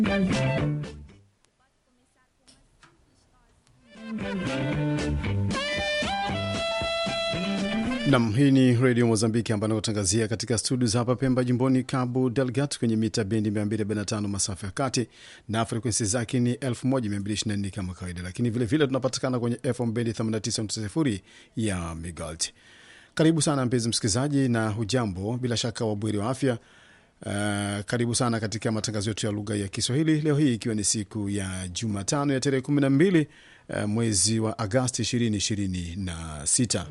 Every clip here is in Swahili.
Nam, hii ni redio Mozambiki ambayo anakutangazia katika studio za hapa Pemba, jimboni Cabo Delgado, kwenye mita bendi 245 masafa ya kati na frekwensi zake ni 1224 kama kawaida, lakini vilevile tunapatikana kwenye FM bendi 89.0 ya Migalt. Karibu sana mpenzi msikilizaji, na hujambo, bila shaka wabweri wa afya. Uh, karibu sana katika matangazo yetu ya lugha ya Kiswahili leo hii ikiwa ni siku ya Jumatano ya tarehe 12 uh, mwezi wa Agasti 2026.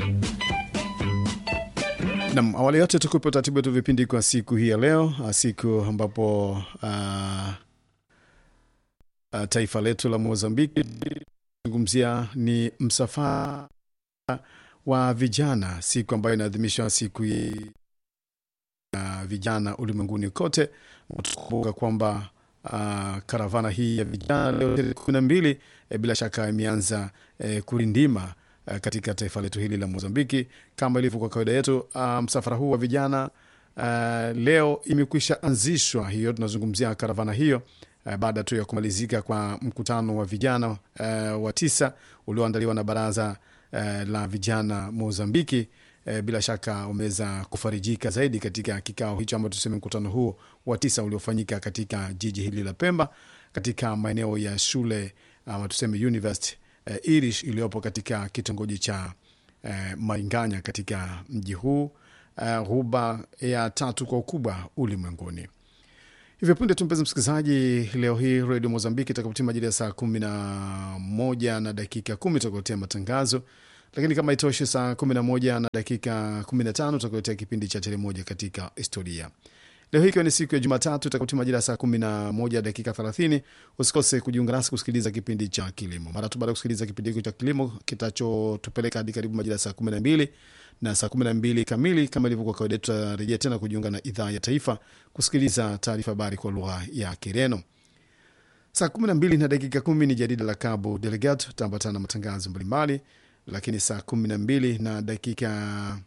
Nam, awali yote tukupe utaratibu wetu vipindi kwa siku hii ya leo, siku ambapo uh, uh, taifa letu la Mozambiki zungumzia ni msafara wa vijana, siku ambayo inaadhimishwa siku hii ya vijana ulimwenguni kote. Tukumbuka kwamba uh, karavana hii ya vijana leo tarehe kumi na mbili eh, bila shaka imeanza eh, kurindima uh, katika taifa letu hili la Mozambiki kama ilivyo kwa kawaida yetu. Uh, msafara huu wa vijana uh, leo imekwisha anzishwa, hiyo tunazungumzia karavana hiyo uh, baada tu ya kumalizika kwa mkutano wa vijana uh, wa tisa ulioandaliwa na baraza uh, la vijana Mozambiki. E, bila shaka wameweza kufarijika zaidi katika kikao hicho ama tuseme mkutano huo wa tisa uliofanyika katika jiji hili la Pemba katika maeneo ya shule ama tuseme university e, Irish iliyopo katika kitongoji cha e, Mainganya katika mji huu e, ghuba ya tatu kwa ukubwa ulimwenguni. Hivyo punde tu, mpenzi msikilizaji, leo hii redio Mozambiki itakapotia majira ya saa kumi na moja na dakika kumi tutakuletea matangazo lakini kama itoshi, saa 11 na dakika 15 tutakuletea kipindi cha tele moja katika historia. Leo hii ikiwa ni siku ya Jumatatu itakapotia majira ya saa 11 dakika 30, usikose kujiunga nasi kusikiliza kipindi cha kilimo. Mara tu baada ya kusikiliza kipindi hiko cha kilimo kitachotupeleka hadi karibu majira ya saa 12 na saa 12 kamili, kama ilivyokuwa kawaida, tutarejea tena kujiunga na idhaa ya taifa kusikiliza taarifa habari kwa lugha ya Kireno. Saa 12 na dakika 10 ni jarida la Cabo Delgado, tutaambatana na matangazo mbalimbali lakini saa kumi na mbili na dakika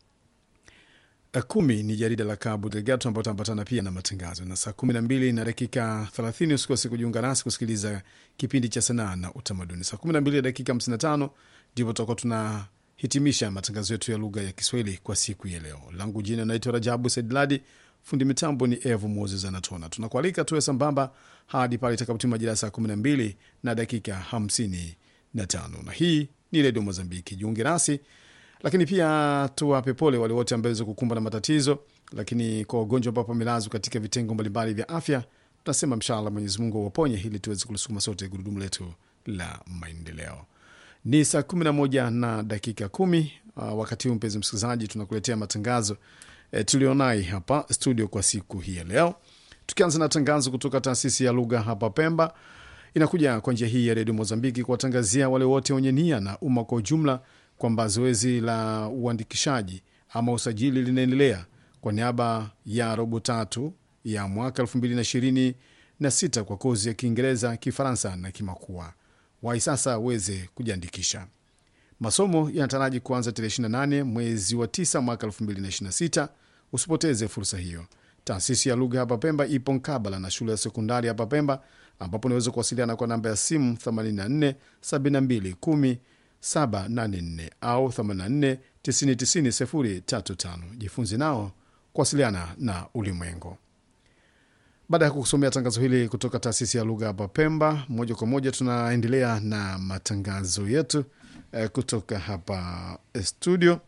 kumi ni jarida la Cabo Delgado ambao tambatana pia na matangazo, na saa kumi na mbili na dakika thelathini usikose kujiunga nasi kusikiliza kipindi cha sanaa na utamaduni. Saa kumi na mbili na dakika hamsini na tano ndipo tutakuwa tunahitimisha matangazo yetu ya lugha ya Kiswahili kwa siku ya leo. Langu jina naitwa Rajabu Saidladi, fundi mitambo ni Evu Moses Anatona. Tunakualika tuwe sambamba hadi pale itakapotima majira ya saa kumi na mbili na dakika hamsini na tano na hii ni redio Mozambiki. Jiunge nasi, lakini pia tuwape pole wale wote ambao waweza kukumbwa na matatizo, lakini kwa wagonjwa ambao wamelazwa katika vitengo mbalimbali vya afya, tunasema mshala Mwenyezi Mungu awaponye ili tuweze kulisukuma sote gurudumu letu la maendeleo. Ni saa kumi na moja na dakika kumi. Uh, wakati huu mpenzi msikilizaji, tunakuletea matangazo eh, tulionai hapa studio kwa siku hii ya leo, tukianza na tangazo kutoka taasisi ya lugha hapa Pemba inakuja kwa njia hii ya redio Mozambiki kuwatangazia wale wote wenye nia na umma kwa ujumla kwamba zoezi la uandikishaji ama usajili linaendelea kwa niaba ya robo tatu ya mwaka elfu mbili na ishirini na sita kwa kozi ya Kiingereza, Kifaransa na Kimakua. Wai sasa uweze kujiandikisha. Masomo yanataraji kuanza tarehe 28 mwezi wa 9 mwaka 2026. Usipoteze fursa hiyo. Taasisi ya lugha hapa Pemba ipo mkabala na shule ya sekondari hapa Pemba, ambapo unaweza kuwasiliana kwa namba ya simu 84 72 10 784 au 84 90 035. Jifunze nao kuwasiliana na ulimwengu. Baada ya kusomea tangazo hili kutoka taasisi ya lugha hapa Pemba, moja kwa moja tunaendelea na matangazo yetu eh, kutoka hapa studio.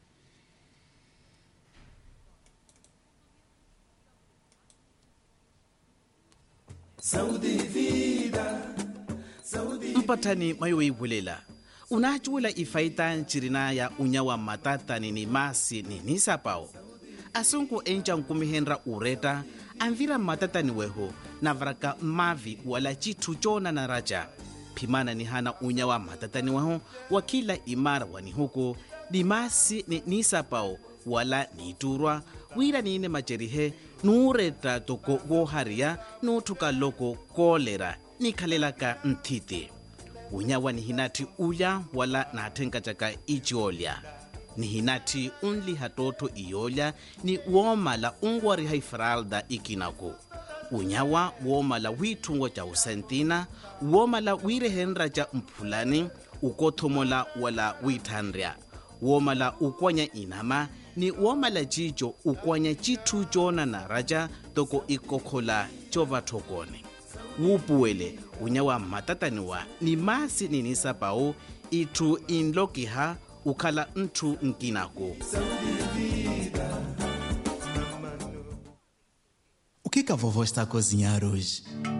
mpatani mayoibulela unacuula ifaita ncirina ya unyawa matatani ni masi ni nisapao asunku enca nkumihenra ureta anvira matatani weho navaraka mavi wala citu cona na raja phimana ni hana unyawa matatani weho wa kila imara wani huku ni masi ni nisapao wala niturwa wira niine macerihe nuuretta toko wohariya nuuthuka loko koolera nikhalelaka nthiti unyawa ni hinati uya wala naathenkatyaka iciolya ni hinati unliha tootho iyolya ni woomala unwariha ifralda ikinaku unyawa woomala wiithungo tja usentina woomala wiirehenra tja mphulani ukothomola wala wiithanrya woomala ukwanya inama ni woomala cico ukwanya cithu coonanara ca toko ikokhola covathokone wuupuwele unyawa mmatataniwa ni masi ninisapau itthu inlokiha ukhala nthu nkinako O que, que a vovó está a cozinhar hoje?